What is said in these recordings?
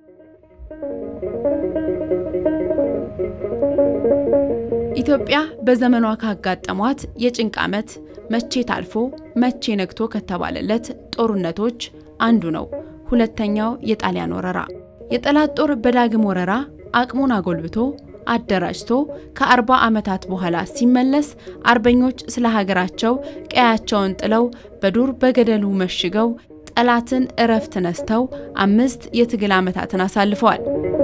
ኢትዮጵያ በዘመኗ ካጋጠሟት የጭንቅ ዓመት መቼ ታልፎ መቼ ነግቶ ከተባለለት ጦርነቶች አንዱ ነው። ሁለተኛው የጣሊያን ወረራ። የጠላት ጦር በዳግም ወረራ አቅሙን አጎልብቶ አደራጅቶ ከአርባ ዓመታት በኋላ ሲመለስ አርበኞች ስለ ሀገራቸው ቀያቸውን ጥለው በዱር በገደሉ መሽገው ጠላትን እረፍት ነስተው አምስት የትግል ዓመታትን አሳልፈዋል።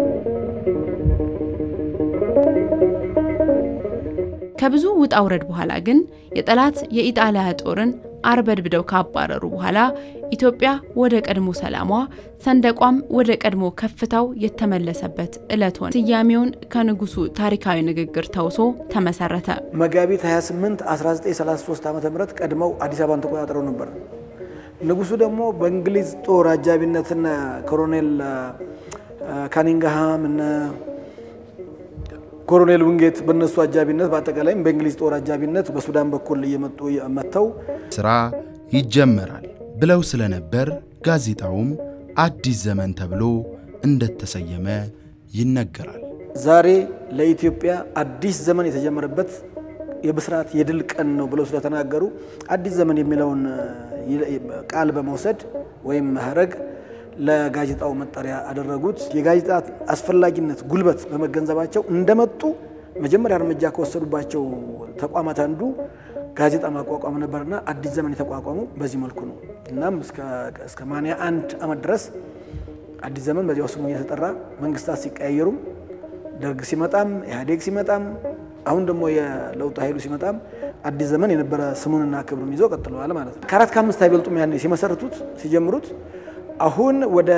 ከብዙ ውጣ ውረድ በኋላ ግን የጠላት የኢጣሊያ ጦርን አርበድብደው ካባረሩ በኋላ ኢትዮጵያ ወደ ቀድሞ ሰላሟ ሰንደቋም ወደ ቀድሞ ከፍታው የተመለሰበት ዕለት ሆነ። ስያሜውን ከንጉሱ ታሪካዊ ንግግር ተውሶ ተመሰረተ። መጋቢት 28 1933 ዓ ም ቀድመው አዲስ አበባን ተቆጣጥረው ነበር። ንጉሱ ደግሞ በእንግሊዝ ጦር አጃቢነትና ኮሎኔል ካኒንግሃም እነ ኮሎኔል ውንጌት በእነሱ አጃቢነት በአጠቃላይም በእንግሊዝ ጦር አጃቢነት በሱዳን በኩል እየመጡ መጥተው ሥራ ይጀመራል ብለው ስለነበር ጋዜጣውም አዲስ ዘመን ተብሎ እንደተሰየመ ይነገራል። ዛሬ ለኢትዮጵያ አዲስ ዘመን የተጀመረበት የብስራት የድል ቀን ነው ብለው ስለተናገሩ አዲስ ዘመን የሚለውን ቃል በመውሰድ ወይም ሀረግ ለጋዜጣው መጠሪያ አደረጉት። የጋዜጣ አስፈላጊነት ጉልበት በመገንዘባቸው እንደመጡ መጀመሪያ እርምጃ ከወሰዱባቸው ተቋማት አንዱ ጋዜጣ ማቋቋም ነበርና አዲስ ዘመን የተቋቋሙ በዚህ መልኩ ነው። እናም እስከ ማንያ አንድ ዓመት ድረስ አዲስ ዘመን በዚያው ስሙ እየተጠራ መንግስታት ሲቀያየሩም ደርግ ሲመጣም ኢህአዴግ ሲመጣም አሁን ደግሞ የለውጥ ኃይሉ ሲመጣም አዲስ ዘመን የነበረ ስሙንና ክብሩን ይዞ ቀጥለዋል ማለት ነው። ከአራት ከአምስት አይበልጡም ያኔ ሲመሰርቱት ሲጀምሩት አሁን ወደ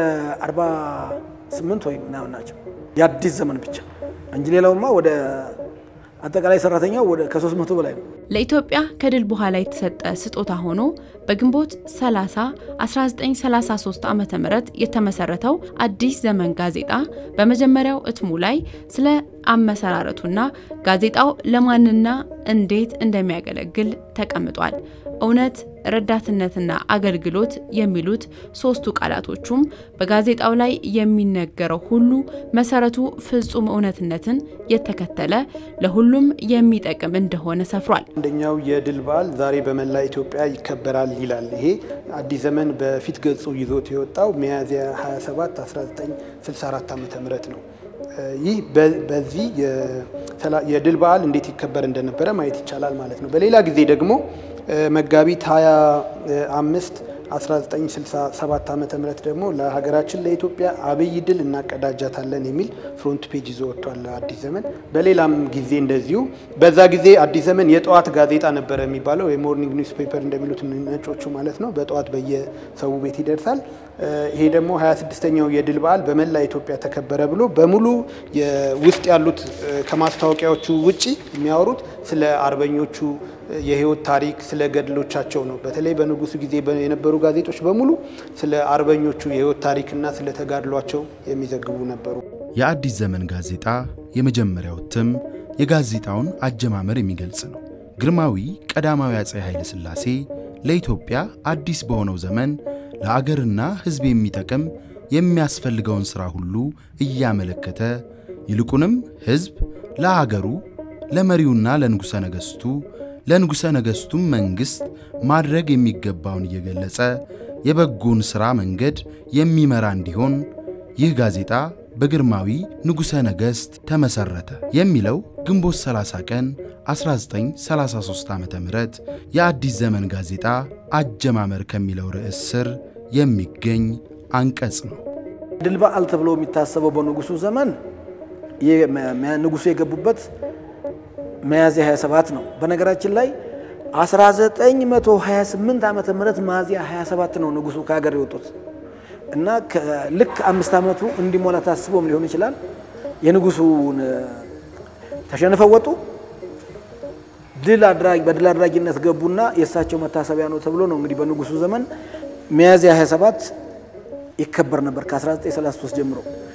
48 ወይም ምናምን ናቸው የአዲስ ዘመን ብቻ እንጂ ሌላውማ ወደ አጠቃላይ ሰራተኛው ወደ ከ300 በላይ ነው። ለኢትዮጵያ ከድል በኋላ የተሰጠ ስጦታ ሆኖ በግንቦት 30 1933 ዓ ም የተመሰረተው አዲስ ዘመን ጋዜጣ በመጀመሪያው እትሙ ላይ ስለ አመሰራረቱና ጋዜጣው ለማንና እንዴት እንደሚያገለግል ተቀምጧል። እውነት፣ ረዳትነትና አገልግሎት የሚሉት ሶስቱ ቃላቶቹም በጋዜጣው ላይ የሚነገረው ሁሉ መሰረቱ ፍጹም እውነትነትን የተከተለ ለሁሉም የሚጠቅም እንደሆነ ሰፍሯል። አንደኛው የድል በዓል ዛሬ በመላ ኢትዮጵያ ይከበራል ይላል። ይሄ አዲስ ዘመን በፊት ገጹ ይዞት የወጣው ሚያዝያ 27 1964 ዓ ም ነው። ይህ በዚህ የድል በዓል እንዴት ይከበር እንደነበረ ማየት ይቻላል ማለት ነው። በሌላ ጊዜ ደግሞ መጋቢት 25 1967 ዓ ም ደግሞ ለሀገራችን ለኢትዮጵያ አብይ ድል እናቀዳጃታለን የሚል ፍሮንት ፔጅ ይዞ ወጥቷል አዲስ ዘመን። በሌላም ጊዜ እንደዚሁ በዛ ጊዜ አዲስ ዘመን የጠዋት ጋዜጣ ነበረ የሚባለው የሞርኒንግ ኒውስ ፔፐር እንደሚሉት ነጮቹ ማለት ነው። በጠዋት በየሰው ቤት ይደርሳል። ይሄ ደግሞ 26ኛው የድል በዓል በመላ ኢትዮጵያ ተከበረ ብሎ በሙሉ ውስጥ ያሉት ከማስታወቂያዎቹ ውጪ የሚያወሩት ስለ አርበኞቹ የህይወት ታሪክ ስለ ገድሎቻቸው ነው። በተለይ በንጉሱ ጊዜ የነበሩ ጋዜጦች በሙሉ ስለ አርበኞቹ የህይወት ታሪክና ስለ ተጋድሏቸው የሚዘግቡ ነበሩ። የአዲስ ዘመን ጋዜጣ የመጀመሪያው እትም የጋዜጣውን አጀማመር የሚገልጽ ነው። ግርማዊ ቀዳማዊ አፄ ኃይለ ሥላሴ ለኢትዮጵያ አዲስ በሆነው ዘመን ለአገርና ሕዝብ የሚጠቅም የሚያስፈልገውን ሥራ ሁሉ እያመለከተ ይልቁንም ሕዝብ ለአገሩ ለመሪውና ለንጉሠ ነገሥቱ ለንጉሠ ነገሥቱም መንግሥት ማድረግ የሚገባውን እየገለጸ የበጎን ሥራ መንገድ የሚመራ እንዲሆን ይህ ጋዜጣ በግርማዊ ንጉሠ ነገሥት ተመሠረተ የሚለው ግንቦት 30 ቀን 1933 ዓ ም የአዲስ ዘመን ጋዜጣ አጀማመር ከሚለው ርዕስ ስር የሚገኝ አንቀጽ ነው። ድል በዓል ተብሎ የሚታሰበው በንጉሱ ዘመን ንጉሱ የገቡበት ሚያዝያ 27 ነው። በነገራችን ላይ 1928 ዓመተ ምህረት ሚያዝያ 27 ነው ንጉሱ ከሀገር የወጡት እና ልክ አምስት ዓመቱ እንዲሞላ ታስቦም ሊሆን ይችላል። የንጉሱን ተሸንፈው ወጡ። ድል አድራጊ በድል አድራጊነት ገቡና የእሳቸው መታሰቢያ ነው ተብሎ ነው እንግዲህ በንጉሱ ዘመን ሚያዝያ 27 ይከበር ነበር ከ1933 ጀምሮ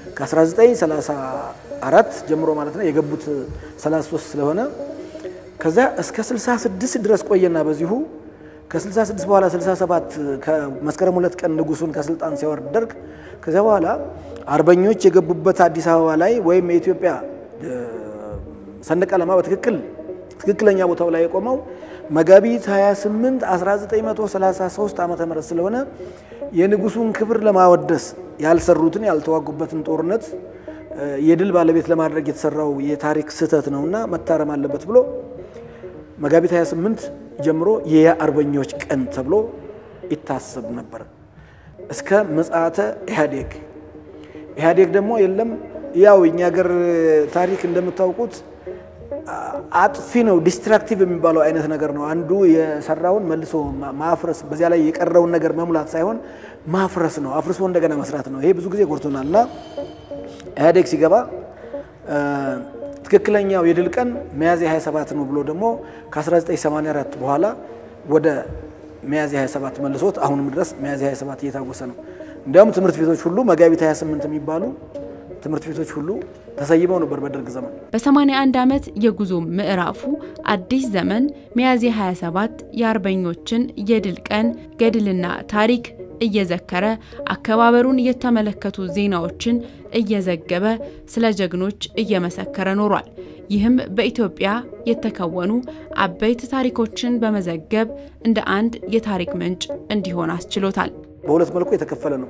ከ1934 ጀምሮ ማለት ነው የገቡት 33 ስለሆነ ከዛ እስከ 66 ድረስ ቆየና በዚሁ ከ66 በኋላ 67 ከመስከረም ሁለት ቀን ንጉሱን ከስልጣን ሲያወርድ ደርግ ከዚያ በኋላ አርበኞች የገቡበት አዲስ አበባ ላይ ወይም የኢትዮጵያ ሰንደቅ ዓላማ በትክክል ትክክለኛ ቦታው ላይ የቆመው መጋቢት 28 1933 ዓ ም ስለሆነ የንጉሱን ክብር ለማወደስ ያልሰሩትን ያልተዋጉበትን ጦርነት የድል ባለቤት ለማድረግ የተሰራው የታሪክ ስህተት ነውና መታረም አለበት ብሎ መጋቢት 28 ጀምሮ የአርበኞች ቀን ተብሎ ይታሰብ ነበር እስከ ምጽአተ ኢህአዴግ። ኢህአዴግ ደግሞ የለም ያው የኛ ሀገር ታሪክ እንደምታውቁት አጥፊ ነው። ዲስትራክቲቭ የሚባለው አይነት ነገር ነው። አንዱ የሰራውን መልሶ ማፍረስ፣ በዚያ ላይ የቀረውን ነገር መሙላት ሳይሆን ማፍረስ ነው። አፍርሶ እንደገና መስራት ነው። ይሄ ብዙ ጊዜ ጎድቶናል እና ኢህአዴግ ሲገባ ትክክለኛው የድል ቀን ሚያዝያ 27 ነው ብሎ ደግሞ ከ1984 በኋላ ወደ ሚያዝያ 27 መልሶት አሁንም ድረስ ሚያዝያ 27 እየታወሰ ነው። እንዲያውም ትምህርት ቤቶች ሁሉ መጋቢት 28 የሚባሉ ትምህርት ቤቶች ሁሉ ተሰይመው ነበር በደርግ ዘመን። በ81 ዓመት የጉዞ ምዕራፉ አዲስ ዘመን ሚያዝያ 27 የአርበኞችን የድል ቀን ገድልና ታሪክ እየዘከረ አከባበሩን የተመለከቱ ዜናዎችን እየዘገበ ስለ ጀግኖች እየመሰከረ ኖሯል። ይህም በኢትዮጵያ የተከወኑ አበይት ታሪኮችን በመዘገብ እንደ አንድ የታሪክ ምንጭ እንዲሆን አስችሎታል። በሁለት መልኩ የተከፈለ ነው።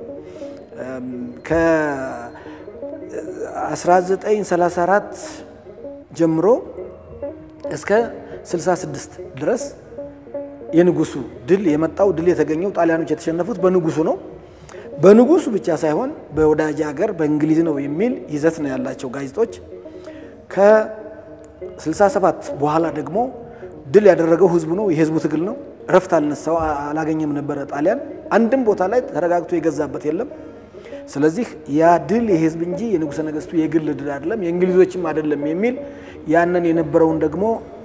ከ1934 ጀምሮ እስከ 66 ድረስ የንጉሱ ድል የመጣው ድል የተገኘው ጣሊያኖች የተሸነፉት በንጉሱ ነው። በንጉሱ ብቻ ሳይሆን በወዳጅ ሀገር በእንግሊዝ ነው የሚል ይዘት ነው ያላቸው ጋዜጦች። ከ67 በኋላ ደግሞ ድል ያደረገው ህዝቡ ነው፣ የህዝቡ ትግል ነው። እረፍት አልነሳው አላገኘም ነበረ ጣሊያን። አንድም ቦታ ላይ ተረጋግቶ የገዛበት የለም። ስለዚህ ያ ድል የህዝብ እንጂ የንጉሠ ነገሥቱ የግል ድል አይደለም፣ የእንግሊዞችም አይደለም የሚል ያንን የነበረውን ደግሞ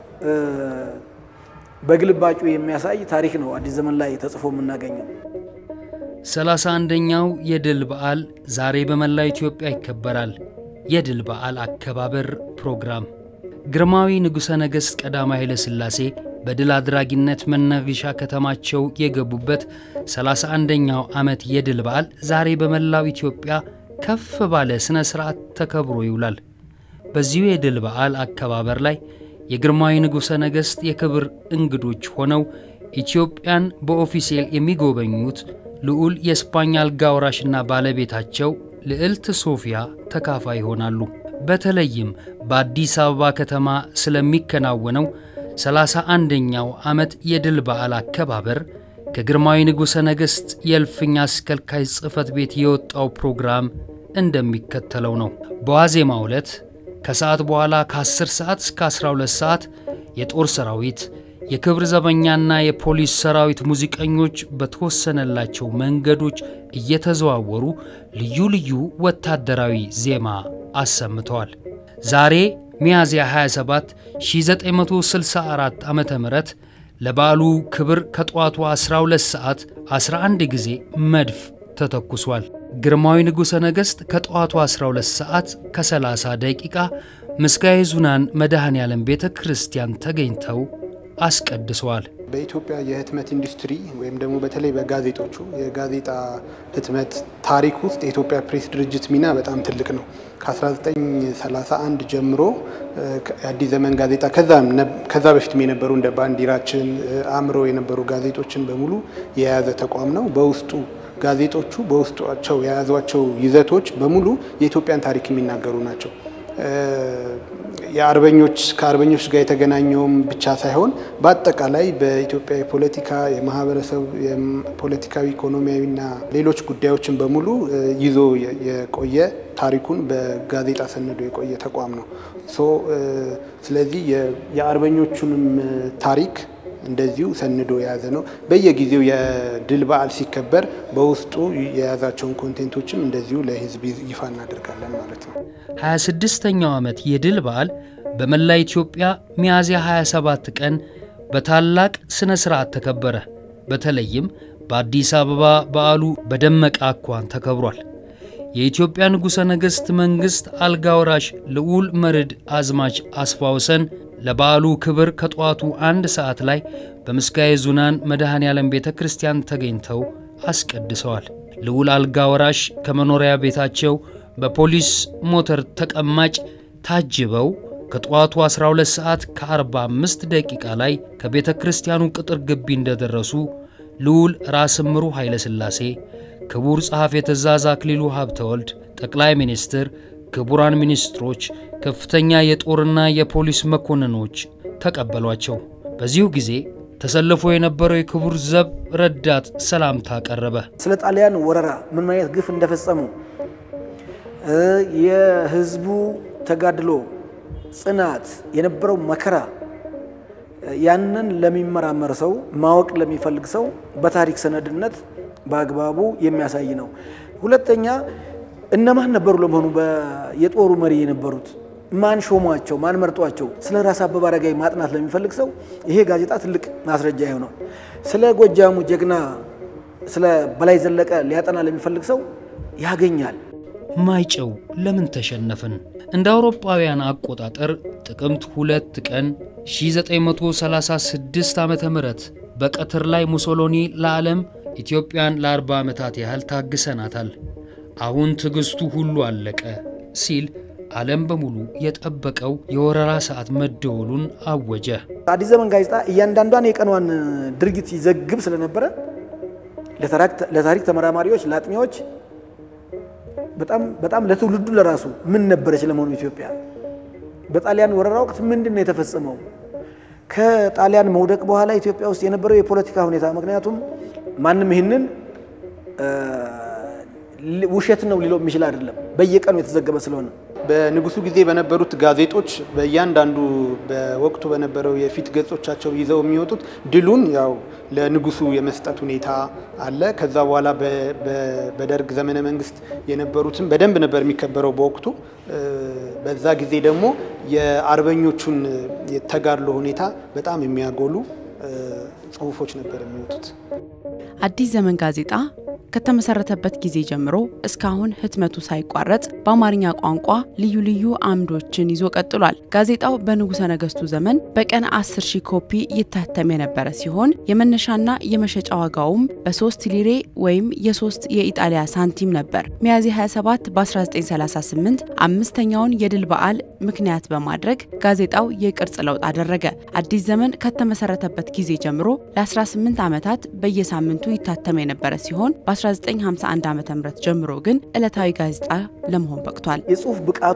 በግልባጩ የሚያሳይ ታሪክ ነው አዲስ ዘመን ላይ ተጽፎ የምናገኘው። ሰላሳ አንደኛው የድል በዓል ዛሬ በመላው ኢትዮጵያ ይከበራል። የድል በዓል አከባበር ፕሮግራም ግርማዊ ንጉሠ ነገሥት ቀዳማዊ ኃይለ ሥላሴ በድል አድራጊነት መናገሻ ከተማቸው የገቡበት 31ኛው ዓመት የድል በዓል ዛሬ በመላው ኢትዮጵያ ከፍ ባለ ሥነ ሥርዓት ተከብሮ ይውላል። በዚሁ የድል በዓል አከባበር ላይ የግርማዊ ንጉሠ ነገሥት የክብር እንግዶች ሆነው ኢትዮጵያን በኦፊሴል የሚጎበኙት ልዑል የስፓኝ አልጋ ወራሽና ባለቤታቸው ልዕልት ሶፊያ ተካፋይ ይሆናሉ። በተለይም በአዲስ አበባ ከተማ ስለሚከናወነው ሰላሳ አንደኛው ዓመት የድል በዓል አከባበር ከግርማዊ ንጉሠ ነገሥት የእልፍኝ አስከልካይ ጽሕፈት ቤት የወጣው ፕሮግራም እንደሚከተለው ነው። በዋዜማው ዕለት ከሰዓት በኋላ ከ10 ሰዓት እስከ 12 ሰዓት የጦር ሰራዊት፣ የክብር ዘበኛና የፖሊስ ሰራዊት ሙዚቀኞች በተወሰነላቸው መንገዶች እየተዘዋወሩ ልዩ ልዩ ወታደራዊ ዜማ አሰምተዋል። ዛሬ ሚያዝያ 27 1964 ዓ ም ለበዓሉ ክብር ከጠዋቱ 12 ሰዓት 11 ጊዜ መድፍ ተተኩሷል። ግርማዊ ንጉሠ ነገሥት ከጠዋቱ 12 ሰዓት ከ30 ደቂቃ ምስጋየ ኅዙናን መድኃኔ ዓለም ቤተ ክርስቲያን ተገኝተው አስቀድሰዋል። በኢትዮጵያ የህትመት ኢንዱስትሪ ወይም ደግሞ በተለይ በጋዜጦቹ የጋዜጣ ህትመት ታሪክ ውስጥ የኢትዮጵያ ፕሬስ ድርጅት ሚና በጣም ትልቅ ነው። ከ1931 ጀምሮ የአዲስ ዘመን ጋዜጣ ከዛ በፊትም የነበሩ እንደ ባንዲራችን፣ አእምሮ የነበሩ ጋዜጦችን በሙሉ የያዘ ተቋም ነው። በውስጡ ጋዜጦቹ በውስጣቸው የያዟቸው ይዘቶች በሙሉ የኢትዮጵያን ታሪክ የሚናገሩ ናቸው። የአርበኞች ከአርበኞች ጋር የተገናኘውም ብቻ ሳይሆን በአጠቃላይ በኢትዮጵያ የፖለቲካ የማህበረሰብ ፖለቲካዊ፣ ኢኮኖሚያዊና ሌሎች ጉዳዮችን በሙሉ ይዞ የቆየ ታሪኩን በጋዜጣ ሰንዶ የቆየ ተቋም ነው። ሶ ስለዚህ የአርበኞቹንም ታሪክ እንደዚሁ ሰንዶ የያዘ ነው። በየጊዜው የድል በዓል ሲከበር በውስጡ የያዛቸውን ኮንቴንቶችም እንደዚሁ ለህዝብ ይፋ እናደርጋለን ማለት ነው። 26ኛው ዓመት የድል በዓል በመላ ኢትዮጵያ ሚያዝያ 27 ቀን በታላቅ ሥነ ሥርዓት ተከበረ። በተለይም በአዲስ አበባ በዓሉ በደመቀ አኳን ተከብሯል። የኢትዮጵያ ንጉሠ ነገሥት መንግሥት አልጋ ወራሽ ልዑል መርድ አዝማች አስፋ ወሰን ለበዓሉ ክብር ከጠዋቱ አንድ ሰዓት ላይ በምስካየ ዙናን መድኃኔ ዓለም ቤተ ክርስቲያን ተገኝተው አስቀድሰዋል። ልዑል አልጋ ወራሽ ከመኖሪያ ቤታቸው በፖሊስ ሞተር ተቀማጭ ታጅበው ከጠዋቱ 12 ሰዓት ከ45 ደቂቃ ላይ ከቤተ ክርስቲያኑ ቅጥር ግቢ እንደደረሱ ልዑል ራስ እምሩ ኃይለ ሥላሴ፣ ክቡር ጸሐፌ ትእዛዝ አክሊሉ ሀብተወልድ፣ ጠቅላይ ሚኒስትር፣ ክቡራን ሚኒስትሮች፣ ከፍተኛ የጦርና የፖሊስ መኮንኖች ተቀበሏቸው። በዚሁ ጊዜ ተሰልፎ የነበረው የክቡር ዘብ ረዳት ሰላምታ ቀረበ። ስለ ጣሊያን ወረራ ምን አይነት ግፍ እንደፈጸሙ የህዝቡ ተጋድሎ ጽናት፣ የነበረው መከራ ያንን ለሚመራመር ሰው ማወቅ ለሚፈልግ ሰው በታሪክ ሰነድነት በአግባቡ የሚያሳይ ነው። ሁለተኛ እነማን ነበሩ ለመሆኑ የጦሩ መሪ የነበሩት? ማን ሾሟቸው? ማን መርጧቸው? ስለ ራስ አበበ አረጋይ ማጥናት ለሚፈልግ ሰው ይሄ ጋዜጣ ትልቅ ማስረጃ ይሆነው። ስለ ጎጃሙ ጀግና ስለ በላይ ዘለቀ ሊያጠና ለሚፈልግ ሰው ያገኛል። ማይጨው ለምን ተሸነፍን? እንደ አውሮፓውያን አቆጣጠር ጥቅምት ሁለት ቀን 1936 ዓ ም በቀትር ላይ ሙሶሎኒ ለዓለም ኢትዮጵያን ለ40 ዓመታት ያህል ታግሰናታል። አሁን ትዕግስቱ ሁሉ አለቀ ሲል ዓለም በሙሉ የጠበቀው የወረራ ሰዓት መደወሉን አወጀ። አዲስ ዘመን ጋዜጣ እያንዳንዷን የቀኗን ድርጊት ይዘግብ ስለነበረ ለታሪክ ተመራማሪዎች፣ ለአጥኚዎች በጣም በጣም ለትውልዱ ለራሱ ምን ነበረች ለመሆኑ ኢትዮጵያ በጣሊያን ወረራ ወቅት ምንድን ነው የተፈጸመው? ከጣሊያን መውደቅ በኋላ ኢትዮጵያ ውስጥ የነበረው የፖለቲካ ሁኔታ ምክንያቱም ማንም ይህንን ውሸት ነው ሊለው የሚችል አይደለም፣ በየቀኑ የተዘገበ ስለሆነ በንጉሱ ጊዜ በነበሩት ጋዜጦች በእያንዳንዱ በወቅቱ በነበረው የፊት ገጾቻቸው ይዘው የሚወጡት ድሉን ያው ለንጉሱ የመስጠት ሁኔታ አለ። ከዛ በኋላ በደርግ ዘመነ መንግስት የነበሩትን በደንብ ነበር የሚከበረው በወቅቱ። በዛ ጊዜ ደግሞ የአርበኞቹን የተጋድሎ ሁኔታ በጣም የሚያጎሉ ጽሁፎች ነበር የሚወጡት። አዲስ ዘመን ጋዜጣ ከተመሰረተበት ጊዜ ጀምሮ እስካሁን ህትመቱ ሳይቋረጥ በአማርኛ ቋንቋ ልዩ ልዩ አምዶችን ይዞ ቀጥሏል። ጋዜጣው በንጉሠ ነገሥቱ ዘመን በቀን 10 ሺህ ኮፒ ይታተም የነበረ ሲሆን የመነሻና የመሸጫ ዋጋውም በ3 ሊሬ ወይም የ3 የኢጣሊያ ሳንቲም ነበር። ሚያዝያ 27 በ1938 አምስተኛውን የድል በዓል ምክንያት በማድረግ ጋዜጣው የቅርጽ ለውጥ አደረገ። አዲስ ዘመን ከተመሰረተበት ጊዜ ጀምሮ ለ18 ዓመታት በየሳምንቱ ይታተም የነበረ ሲሆን በ1951 ዓ ም ጀምሮ ግን ዕለታዊ ጋዜጣ ለመሆን በቅቷል። የጽሁፍ ብቃቱ፣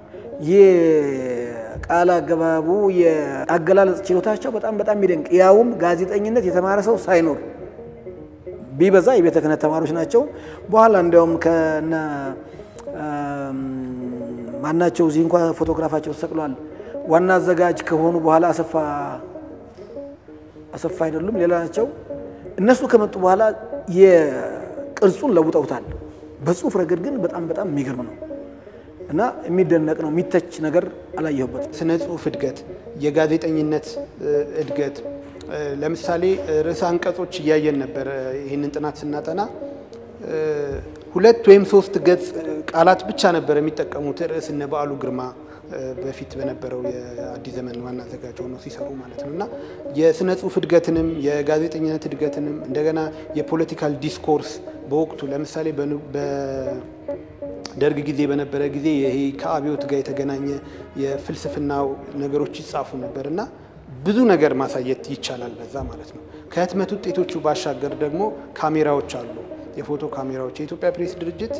የቃል አገባቡ፣ የአገላለጽ ችሎታቸው በጣም በጣም የሚደንቅ ያውም ጋዜጠኝነት የተማረ ሰው ሳይኖር ቢበዛ የቤተ ክህነት ተማሪዎች ናቸው። በኋላ እንዲያውም ከነ ማናቸው እዚህ እንኳ ፎቶግራፋቸው ተሰቅሏል። ዋና አዘጋጅ ከሆኑ በኋላ አሰፋ አሰፋ አይደሉም ሌላ ናቸው። እነሱ ከመጡ በኋላ የቅርጹን ለውጠውታል። በጽሁፍ ረገድ ግን በጣም በጣም የሚገርም ነው እና የሚደነቅ ነው። የሚተች ነገር አላየሁበትም። ስነ ጽሁፍ እድገት፣ የጋዜጠኝነት እድገት ለምሳሌ ርዕሰ አንቀጾች እያየን ነበር። ይህንን ጥናት ስናጠና ሁለት ወይም ሶስት ገጽ ቃላት ብቻ ነበር የሚጠቀሙት ርዕስ እነ በዓሉ ግርማ በፊት በነበረው የአዲስ ዘመን ዋና አዘጋጅ ሆነው ሲሰሩ ማለት ነው እና የስነ ጽሁፍ እድገትንም የጋዜጠኝነት እድገትንም እንደገና የፖለቲካል ዲስኮርስ በወቅቱ ለምሳሌ በደርግ ጊዜ በነበረ ጊዜ ይሄ ከአብዮት ጋር የተገናኘ የፍልስፍና ነገሮች ይጻፉ ነበር እና ብዙ ነገር ማሳየት ይቻላል በዛ ማለት ነው። ከህትመት ውጤቶቹ ባሻገር ደግሞ ካሜራዎች አሉ፣ የፎቶ ካሜራዎች። የኢትዮጵያ ፕሬስ ድርጅት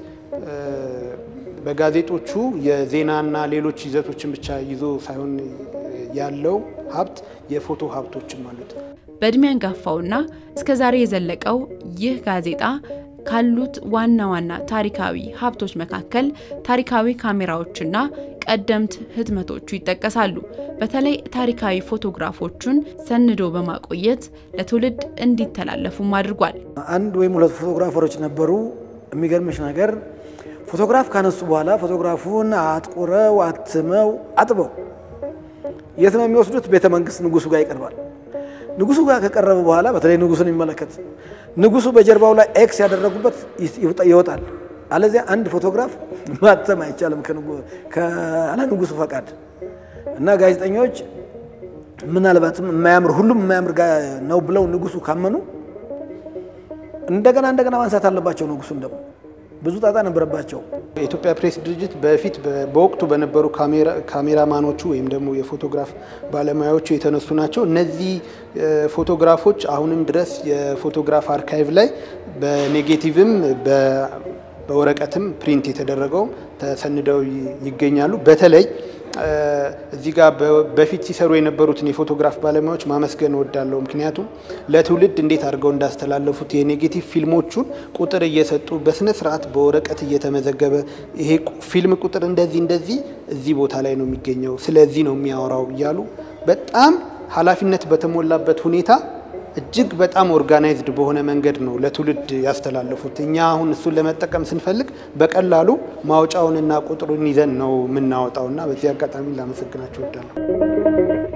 በጋዜጦቹ የዜናና ሌሎች ይዘቶችን ብቻ ይዞ ሳይሆን ያለው ሀብት የፎቶ ሀብቶችም አሉት። በእድሜ አንጋፋውና እስከ ዛሬ የዘለቀው ይህ ጋዜጣ ካሉት ዋና ዋና ታሪካዊ ሀብቶች መካከል ታሪካዊ ካሜራዎችና ቀደምት ህትመቶቹ ይጠቀሳሉ። በተለይ ታሪካዊ ፎቶግራፎቹን ሰንዶ በማቆየት ለትውልድ እንዲተላለፉም አድርጓል። አንድ ወይም ሁለት ፎቶግራፈሮች ነበሩ። የሚገርምሽ ነገር ፎቶግራፍ ካነሱ በኋላ ፎቶግራፉን አጥቁረው አትመው አጥበው የት ነው የሚወስዱት? ቤተ መንግስት ንጉሱ ጋር ይቀርባል። ንጉሱ ጋር ከቀረበ በኋላ በተለይ ንጉሱን የሚመለከት ንጉሱ በጀርባው ላይ ኤክስ ያደረጉበት ይወጣል። አለዚያ አንድ ፎቶግራፍ ማተም አይቻልም ካለ ንጉሱ ፈቃድ እና ጋዜጠኞች ምናልባትም የማያምር ሁሉም የማያምር ነው ብለው ንጉሱ ካመኑ እንደገና እንደገና ማንሳት አለባቸው። ንጉሱን ደግሞ ብዙ ጣጣ ነበረባቸው። የኢትዮጵያ ፕሬስ ድርጅት በፊት በወቅቱ በነበሩ ካሜራማኖቹ ወይም ደግሞ የፎቶግራፍ ባለሙያዎቹ የተነሱ ናቸው። እነዚህ ፎቶግራፎች አሁንም ድረስ የፎቶግራፍ አርካይቭ ላይ በኔጌቲቭም በወረቀትም ፕሪንት የተደረገው ተሰንደው ይገኛሉ። በተለይ እዚህ ጋር በፊት ሲሰሩ የነበሩትን የፎቶግራፍ ባለሙያዎች ማመስገን እወዳለሁ። ምክንያቱም ለትውልድ እንዴት አድርገው እንዳስተላለፉት የኔጌቲቭ ፊልሞቹን ቁጥር እየሰጡ በስነ ስርዓት በወረቀት እየተመዘገበ ይሄ ፊልም ቁጥር እንደዚህ እንደዚህ እዚህ ቦታ ላይ ነው የሚገኘው፣ ስለዚህ ነው የሚያወራው እያሉ በጣም ኃላፊነት በተሞላበት ሁኔታ እጅግ በጣም ኦርጋናይዝድ በሆነ መንገድ ነው ለትውልድ ያስተላለፉት። እኛ አሁን እሱን ለመጠቀም ስንፈልግ በቀላሉ ማውጫውንና ቁጥሩን ይዘን ነው የምናወጣውና በዚህ አጋጣሚ ላመሰግናቸው እወዳለሁ።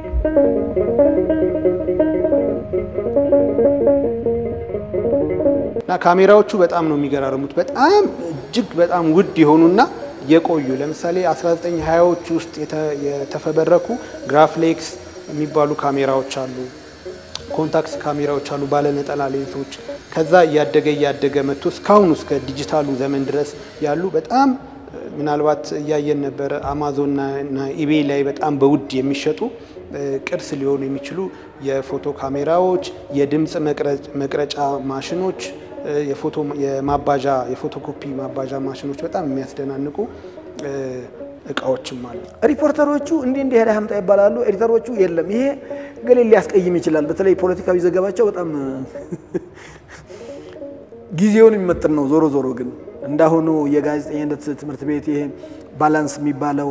እና ካሜራዎቹ በጣም ነው የሚገራርሙት። በጣም እጅግ በጣም ውድ የሆኑና የቆዩ ለምሳሌ 1920ዎቹ ውስጥ የተፈበረኩ ግራፍሌክስ የሚባሉ ካሜራዎች አሉ። ኮንታክስ ካሜራዎች አሉ፣ ባለነጠላ ሌንሶች። ከዛ እያደገ እያደገ መጥቶ እስካሁን እስከ ዲጂታሉ ዘመን ድረስ ያሉ በጣም ምናልባት እያየን ነበረ አማዞንና ኢቤይ ላይ በጣም በውድ የሚሸጡ ቅርስ ሊሆኑ የሚችሉ የፎቶ ካሜራዎች፣ የድምፅ መቅረጫ ማሽኖች፣ የፎቶ የማባዣ የፎቶኮፒ ማባዣ ማሽኖች በጣም የሚያስደናንቁ እቃዎችም አሉ። ሪፖርተሮቹ እንዲህ እንዲህ ሄዳ ሀምጣ ይባላሉ። ኤዲተሮቹ የለም ይሄ ገሌ ሊያስቀይም ይችላል። በተለይ ፖለቲካዊ ዘገባቸው በጣም ጊዜውን የሚመጥን ነው። ዞሮ ዞሮ ግን እንዳሁኑ የጋዜጠኝነት ትምህርት ቤት ይሄ ባላንስ የሚባለው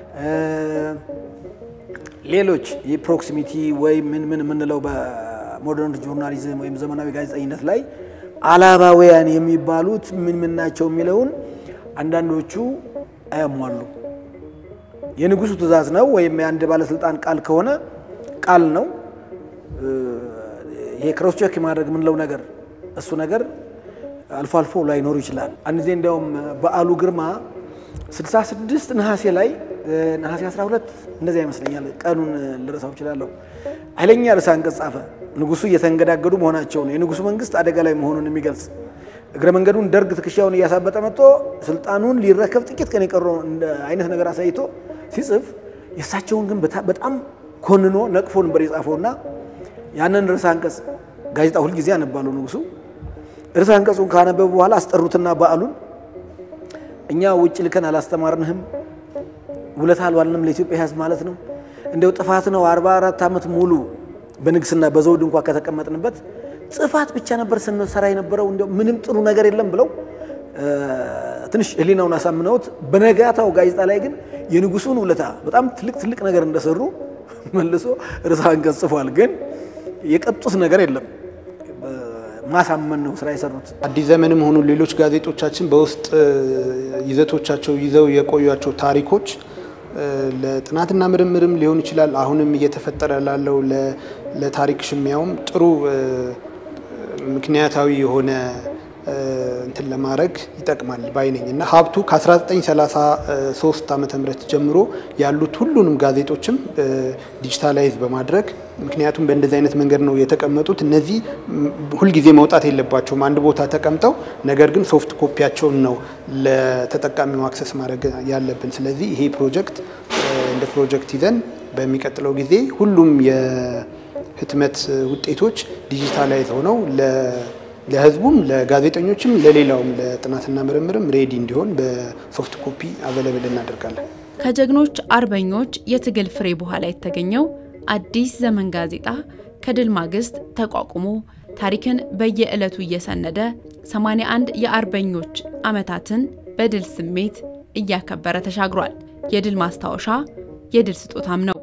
ሌሎች የፕሮክሲሚቲ ወይም ምን ምን የምንለው በሞደርን ጆርናሊዝም ወይም ዘመናዊ ጋዜጠኝነት ላይ አላባውያን የሚባሉት ምን ምን ናቸው የሚለውን አንዳንዶቹ አያሟሉ። የንጉሱ ትእዛዝ ነው ወይም የአንድ ባለስልጣን ቃል ከሆነ ቃል ነው። ይሄ ክሮስ ቼክ ማድረግ የምንለው ነገር እሱ ነገር አልፎ አልፎ ላይኖሩ ይችላል። አንድ ጊዜ እንዲያውም በዓሉ ግርማ 66 ነሐሴ ላይ ነሐሴ 12 እንደዚያ ይመስለኛል፣ ቀኑን ልረሳው እችላለሁ። ኃይለኛ ርዕሰ አንቀጽ ጻፈ። ንጉሱ እየተንገዳገዱ መሆናቸውን የንጉሱ መንግስት አደጋ ላይ መሆኑን የሚገልጽ እግረ መንገዱን ደርግ ትከሻውን እያሳበጠ መጥቶ ስልጣኑን ሊረከብ ጥቂት ቀን የቀረው አይነት ነገር አሳይቶ ሲጽፍ የእሳቸውን ግን በጣም ኮንኖ ነቅፎ ነበር የጻፈውና ያንን ርዕሰ አንቀጽ ጋዜጣ ሁልጊዜ ያነባሉ ንጉሱ። ርዕሰ አንቀጹን ካነበቡ በኋላ አስጠሩትና በዓሉን እኛ ውጭ ልከን አላስተማርንህም፣ ውለታ አልዋልንም ለኢትዮጵያ ሕዝብ ማለት ነው። እንደው ጥፋት ነው 44 ዓመት ሙሉ በንግስና በዘውድ እንኳ ከተቀመጥንበት ጥፋት ብቻ ነበር ስንሰራ የነበረው እንደው ምንም ጥሩ ነገር የለም ብለው ትንሽ ህሊናውን አሳምነውት በነጋታው ጋዜጣ ላይ ግን የንጉሱን ውለታ በጣም ትልቅ ትልቅ ነገር እንደሰሩ መልሶ ርዕሰ አንቀጽ ጽፏል። ግን የቀጡት ነገር የለም። ማሳመን ነው ስራ የሰሩት። አዲስ ዘመንም ሆኑ ሌሎች ጋዜጦቻችን በውስጥ ይዘቶቻቸው ይዘው የቆዩቸው ታሪኮች ለጥናትና ምርምርም ሊሆን ይችላል። አሁንም እየተፈጠረ ላለው ለታሪክ ሽሚያውም ጥሩ ምክንያታዊ የሆነ እንትን ለማድረግ ይጠቅማል ባይነኝ እና ሀብቱ ከ1933 ዓ ም ጀምሮ ያሉት ሁሉንም ጋዜጦችም ዲጂታላይዝ በማድረግ ምክንያቱም በእንደዚህ አይነት መንገድ ነው የተቀመጡት። እነዚህ ሁልጊዜ መውጣት የለባቸውም አንድ ቦታ ተቀምጠው፣ ነገር ግን ሶፍት ኮፒያቸውን ነው ለተጠቃሚው አክሰስ ማድረግ ያለብን። ስለዚህ ይሄ ፕሮጀክት እንደ ፕሮጀክት ይዘን በሚቀጥለው ጊዜ ሁሉም የህትመት ውጤቶች ዲጂታላይዝ ሆነው ለህዝቡም ለጋዜጠኞችም ለሌላውም ለጥናትና ምርምርም ሬዲ እንዲሆን በሶፍት ኮፒ አቬለብል እናደርጋለን። ከጀግኖች አርበኞች የትግል ፍሬ በኋላ የተገኘው አዲስ ዘመን ጋዜጣ ከድል ማግስት ተቋቁሞ ታሪክን በየዕለቱ እየሰነደ 81 የአርበኞች ዓመታትን በድል ስሜት እያከበረ ተሻግሯል። የድል ማስታወሻ የድል ስጦታም ነው።